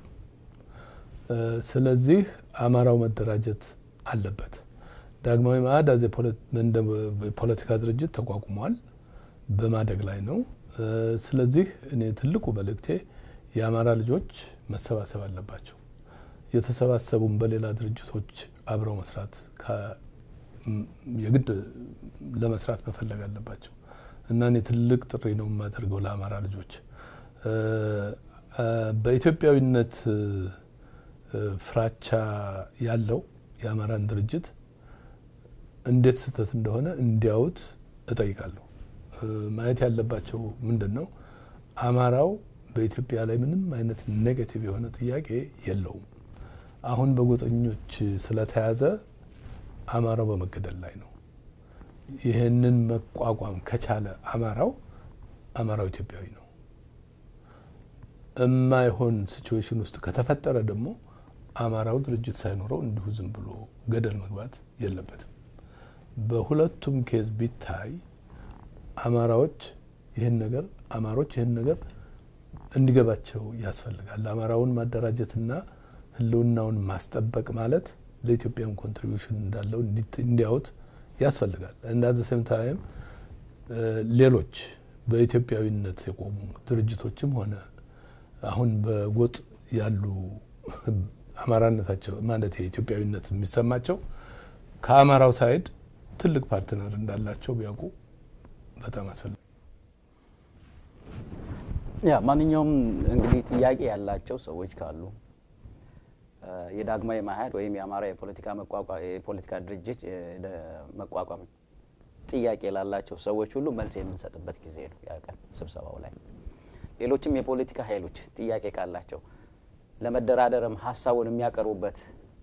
ስለዚህ አማራው መደራጀት አለበት። ዳግማዊ መአድ አዝ የፖለቲካ ድርጅት ተቋቁሟል፣ በማደግ ላይ ነው። ስለዚህ እኔ ትልቁ መልእክቴ የአማራ ልጆች መሰባሰብ አለባቸው። የተሰባሰቡም በሌላ ድርጅቶች አብረው መስራት የግድ ለመስራት መፈለግ አለባቸው እና እኔ ትልቅ ጥሪ ነው የማደርገው ለአማራ ልጆች በኢትዮጵያዊነት ፍራቻ ያለው የአማራን ድርጅት እንዴት ስህተት እንደሆነ እንዲያዩት እጠይቃለሁ። ማየት ያለባቸው ምንድን ነው? አማራው በኢትዮጵያ ላይ ምንም አይነት ኔጌቲቭ የሆነ ጥያቄ የለውም። አሁን በጎጠኞች ስለተያዘ አማራው በመገደል ላይ ነው። ይህንን መቋቋም ከቻለ አማራው አማራው ኢትዮጵያዊ ነው። የማይሆን ሲቹዌሽን ውስጥ ከተፈጠረ ደግሞ አማራው ድርጅት ሳይኖረው እንዲሁ ዝም ብሎ ገደል መግባት የለበትም። በሁለቱም ኬዝ ቢታይ አማራዎች ይህን ነገር አማሮች ይህን ነገር እንዲገባቸው ያስፈልጋል። አማራውን ማደራጀትና ሕልውናውን ማስጠበቅ ማለት ለኢትዮጵያም ኮንትሪቢዩሽን እንዳለው እንዲያዩት ያስፈልጋል። እንደ ሴም ታይም ሌሎች በኢትዮጵያዊነት የቆሙ ድርጅቶችም ሆነ አሁን በጎጥ ያሉ አማራነታቸው ማለት የኢትዮጵያዊነት የሚሰማቸው ከአማራው ሳይድ ትልቅ ፓርትነር እንዳላቸው ቢያውቁ በጣም አስፈላጊ። ያ ማንኛውም እንግዲህ ጥያቄ ያላቸው ሰዎች ካሉ የዳግማዊ መአሕድ ወይም የአማራ የፖለቲካ የፖለቲካ ድርጅት መቋቋም ጥያቄ ላላቸው ሰዎች ሁሉ መልስ የምንሰጥበት ጊዜ ነው ያ ቀን ስብሰባው ላይ። ሌሎችም የፖለቲካ ኃይሎች ጥያቄ ካላቸው ለመደራደርም ሀሳቡን የሚያቀርቡበት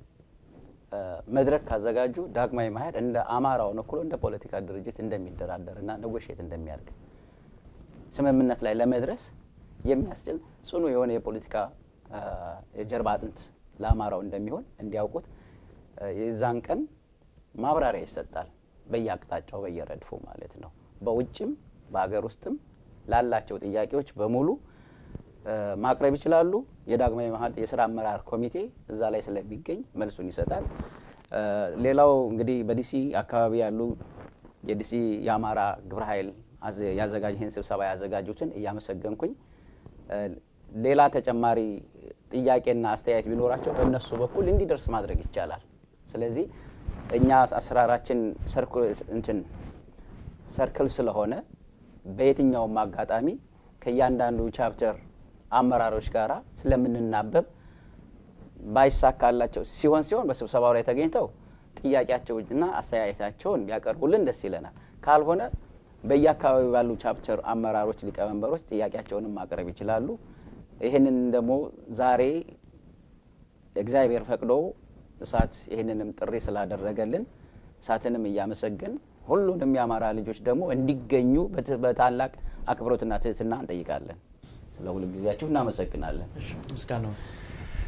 መድረክ ካዘጋጁ ዳግማዊ መአሕድ እንደ አማራውን እኩሎ እንደ ፖለቲካ ድርጅት እንደሚደራደርና ነጎሼት እንደሚያደርግ ስምምነት ላይ ለመድረስ የሚያስችል ጽኑ የሆነ የፖለቲካ የጀርባ አጥንት ለአማራው እንደሚሆን እንዲያውቁት የዛን ቀን ማብራሪያ ይሰጣል። በየአቅጣጫው በየረድፉ ማለት ነው። በውጭም በሀገር ውስጥም ላላቸው ጥያቄዎች በሙሉ ማቅረብ ይችላሉ። የዳግማዊ መአሕድ የስራ አመራር ኮሚቴ እዛ ላይ ስለሚገኝ መልሱን ይሰጣል። ሌላው እንግዲህ በዲሲ አካባቢ ያሉ የዲሲ የአማራ ግብረ ኃይል ያዘጋጅ ይህን ስብሰባ ያዘጋጁትን እያመሰገንኩኝ ሌላ ተጨማሪ ጥያቄና አስተያየት ቢኖራቸው በእነሱ በኩል እንዲደርስ ማድረግ ይቻላል። ስለዚህ እኛ አሰራራችን እንትን ሰርክል ስለሆነ በየትኛውም አጋጣሚ ከእያንዳንዱ ቻፕተር አመራሮች ጋር ስለምንናበብ ባይሳካላቸው ሲሆን ሲሆን በስብሰባው ላይ ተገኝተው ጥያቄያቸውና አስተያየታቸውን ቢያቀርቡልን ደስ ይለናል። ካልሆነ በየአካባቢው ባሉ ቻፕተር አመራሮች፣ ሊቀመንበሮች ጥያቄያቸውንም ማቅረብ ይችላሉ። ይህንን ደግሞ ዛሬ እግዚአብሔር ፈቅዶ እሳት ይህንንም ጥሪ ስላደረገልን እሳትንም እያመሰገን ሁሉንም የአማራ ልጆች ደግሞ እንዲገኙ በታላቅ አክብሮትና ትህትና እንጠይቃለን። ስለ ሁሉ ጊዜያችሁ እናመሰግናለን። ምስጋና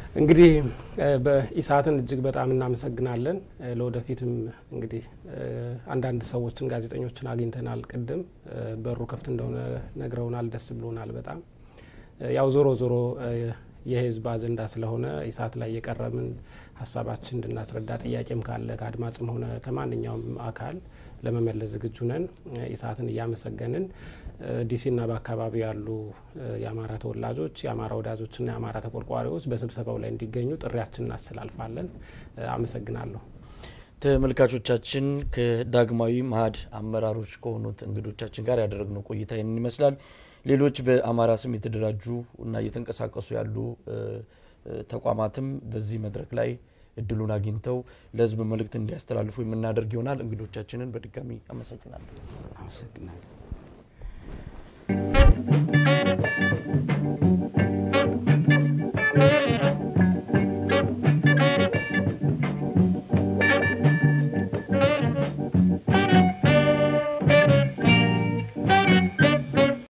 እንግዲህ በኢሳትን እጅግ በጣም እናመሰግናለን። ለወደፊትም እንግዲህ አንዳንድ ሰዎችን ጋዜጠኞችን አግኝተናል። ቅድም በሩ ክፍት እንደሆነ ነግረውናል። ደስ ብሎናል በጣም ያው ዞሮ ዞሮ የህዝብ አጀንዳ ስለሆነ ኢሳት ላይ የቀረብን ሀሳባችን እንድናስረዳ ጥያቄም ካለ ከአድማጭም ሆነ ከማንኛውም አካል ለመመለስ ዝግጁ ነን። ኢሳትን እያመሰገንን ዲሲና በአካባቢው ያሉ የአማራ ተወላጆች፣ የአማራ ወዳጆችና የአማራ ተቆርቋሪዎች በስብሰባው ላይ እንዲገኙ ጥሪያችን እናስተላልፋለን። አመሰግናለሁ። ተመልካቾቻችን ከዳግማዊ መአህድ አመራሮች ከሆኑት እንግዶቻችን ጋር ያደረግነው ቆይታ ይህንን ይመስላል። ሌሎች በአማራ ስም የተደራጁ እና እየተንቀሳቀሱ ያሉ ተቋማትም በዚህ መድረክ ላይ እድሉን አግኝተው ለህዝብ መልእክት እንዲያስተላልፉ የምናደርግ ይሆናል። እንግዶቻችንን በድጋሚ አመሰግናለሁ። አመሰግናለሁ።